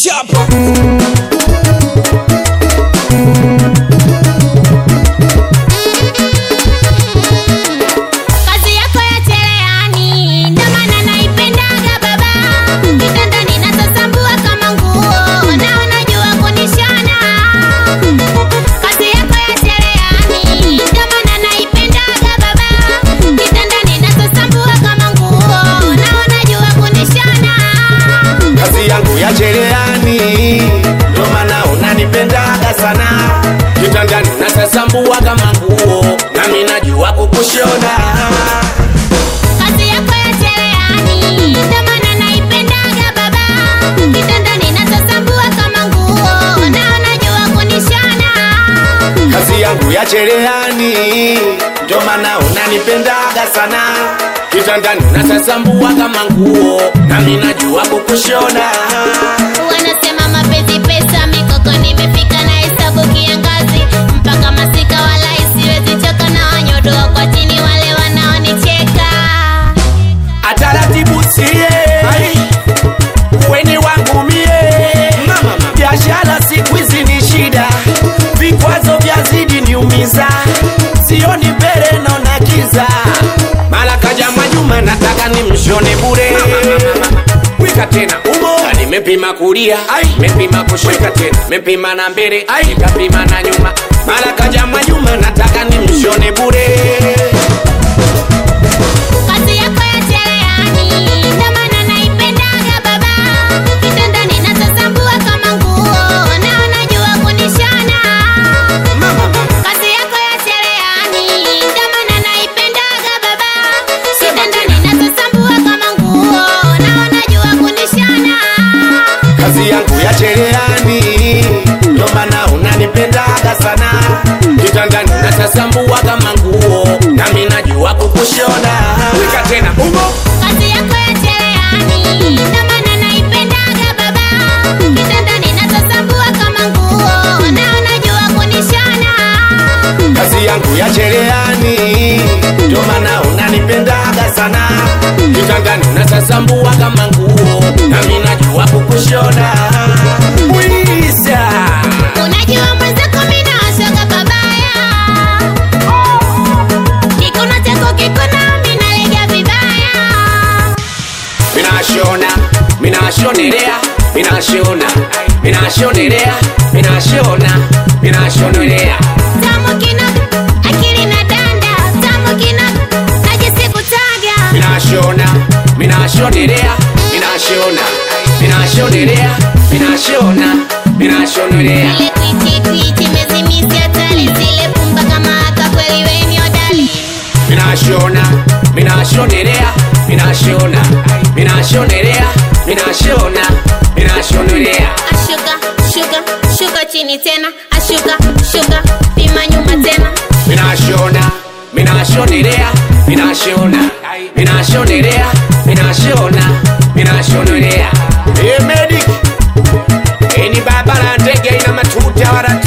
Chapa. Kazi yako ya cherehani ndo maana naipendaga baba, kitandani nasasambua kama nguo na unajua kunishona. Kazi yako ya cherehani ndo maana naipendaga baba, kitandani nasasambua kama nguo na unajua kunishona. kazi yangu ya cherehani, ndo maana unanipendaga sana. Kitandani nasasambua kama nguo, nami najua kukushona. Kazi yako ya cherehani ndo maana naipendaga baba, kitandani nasasambua kama nguo na unajua kunishona. Kazi yangu ya cherehani, ndo maana unanipendaga sana. Kitandani nasasambua kama nguo, nami najua kukushona. Wanasema mapenzi pesa, mikoko nimefika na hesabu kiangazi, mpaka masika wala isiwezi choka, na wanyodoa kwa chini wale wanaonicheka. ataratibu sie weni wangu mie biashara siku hizi ni shida vikwazo vyazidi niumiza sioni mbele naona kiza mara kaja majuma nataka nimshone bure wika tena umo Na nimepima kulia mepima kushika tena mepima na mbele nikapima na nyuma mara kaja majuma nataka nimshone bure Kazi yako ya cherehani ndo maana naipendaga baba, kitandani nasasambua kama nguo na unajua kunishona. Kazi yako ya cherehani ndo maana naipendaga baba, kitandani nasasambua kama nguo na unajua kunishona. kazi yangu ya cherehani, ndo maana unanipendaga sana. Kitandani nasasambua kama nguo, nami najua kukushona. Wika tena umo Kazi yako ya cherehani ndo maana naipendaga baba, kitandani nasasambua kama nguo na unajua kunishona. kazi yangu ya cherehani, ndo maana unanipendaga sana. Kitandani nasasambua kama nguo, nami najua kukushona. Bwisa Unajua mwenzako mimi nawashoga pabaya, kikono chako kikona mimi nalega vibaya. minashona minashonelea minashona minashonelea minashona minashonelea Tamu kina akili na danda, tamu kina najisi kutaga. minashona minashonelea minashona minashonelea minashona minashonelea Ile kwiti kwiti mezimisi hatari, zile pumba kama haka kweli we ni hodari. minashona minashonelea minashona minashonelea minashona minashonelea Ashuka shuka shuka chini tena, ashuka shuka pima nyuma tena. minashona minashonelea minashona minashonelea minashona minashonelea emedi eni baba la ndege ina matuta wala